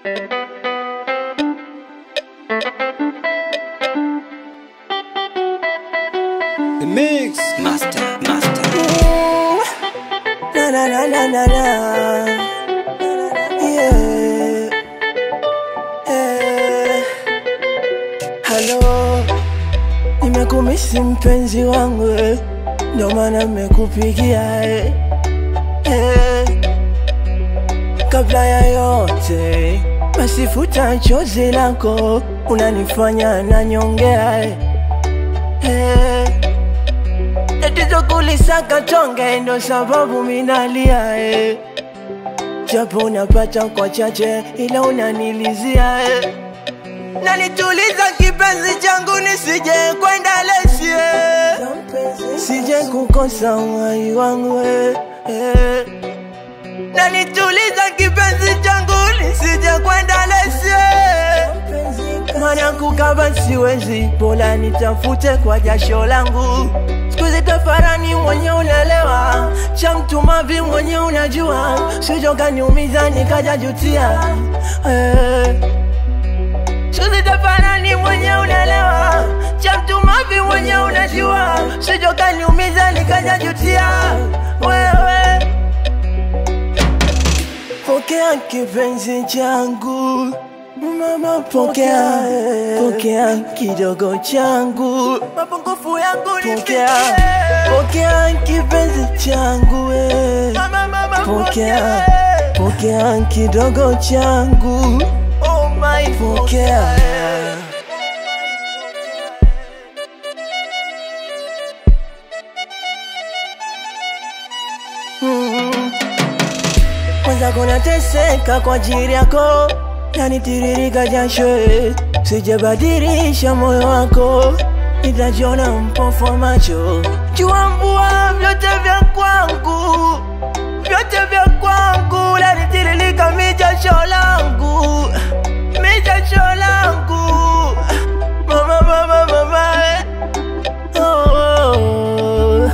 The mix. Master, master. Na na na na na na. Yeah. Eh. Hello. Nimekumisi mpenzi wangu eh. Ndio maana nimekupigia eh. Eh. Kabla ya yote basi futa chozi lako unanifanya nanyongea eh. Eh. Tatizo kulisaka tonge ndo sababu minalia eh. Japo unapata kwa chache ila unanilizia eh. Nanituliza kipenzi changu nisije kwenda lesie Sije kukosa uhai wangu eh. eh. Nanituliza kipenzi changu nisije kwenda lesie Mana kukaba siwezi, bora nitafute kwa jasho langu. Siku hizi tafarani mwenye unaelewa, cha mtu mavi mwenye unajua, sijo kaniumiza nikaja jutia eh. Siku hizi tafarani mwenye unaelewa, cha mtu mavi mwenye unajua, sijo kaniumiza nikaja jutia wewe. Pokea kipenzi changu Mama pokea, pokea kidogo changu mapungufu yangu pokea, pokea kipenzi changu we. Pokea, pokea kidogo changu oh my pokea. Mm. Kwanza kuna teseka kwa ajili yako yanitiririka jasho eh. sijabadilisha moyo wako nitajiona mpofu wa macho jua mvua vyote vya kwangu vyote vya kwangu lanitiririka mijasho langu mijasho langu mama mama mama eh. oh, oh, oh.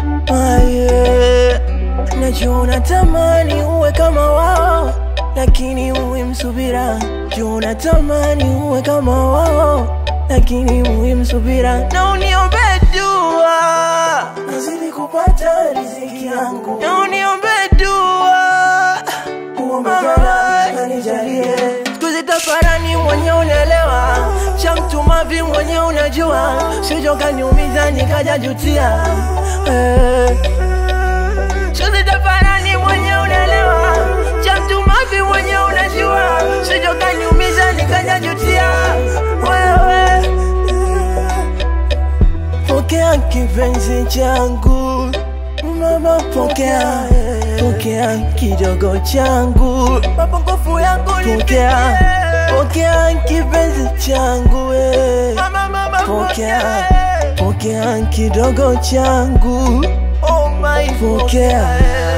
Aye. Najua unatamani uwe kama wao, lakini uwe msubira. Jua unatamani uwe kama wao, lakini uwe msubira. Na uniombe dua, nazidi kupata riziki yangu. Na uniombe dua, uombe Mola anijalie. Siku zitafarani mwenye unaelewa, cha mtu mavi mwenye unajua, sijo kaniumiza nikaja jutia eh. Shuzi tafarani mwenye unaelewa cha mtu mavi mwenye unajua sijo kaniumiza nikaja jutia wewe pokea kipenzi changu mama pokea pokea kidogo changu mapungufu yangu pokea pokea kipenzi changu we. pokea pokea kidogo changu oh my pokea